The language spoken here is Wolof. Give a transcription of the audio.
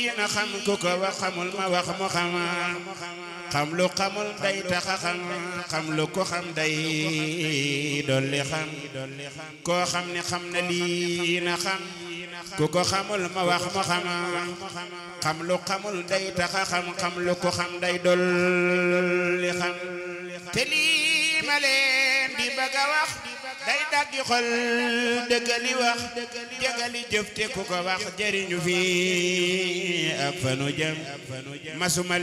na xam ku ko wax xamul ma wax mu xam xam lu xamul day taxa xam xam lu ko xam day dolli xam koo xam ne xam na lii na xam ku ko xamul ma wax mu xam xam lu xamul day taxa xam xam lu ko xam day dolli xam te lii ma leen di bëgg a wax day daggi xol dëggali wax jëgali jëf te ku ko wax jëriñu fi ak fanu jëm masuma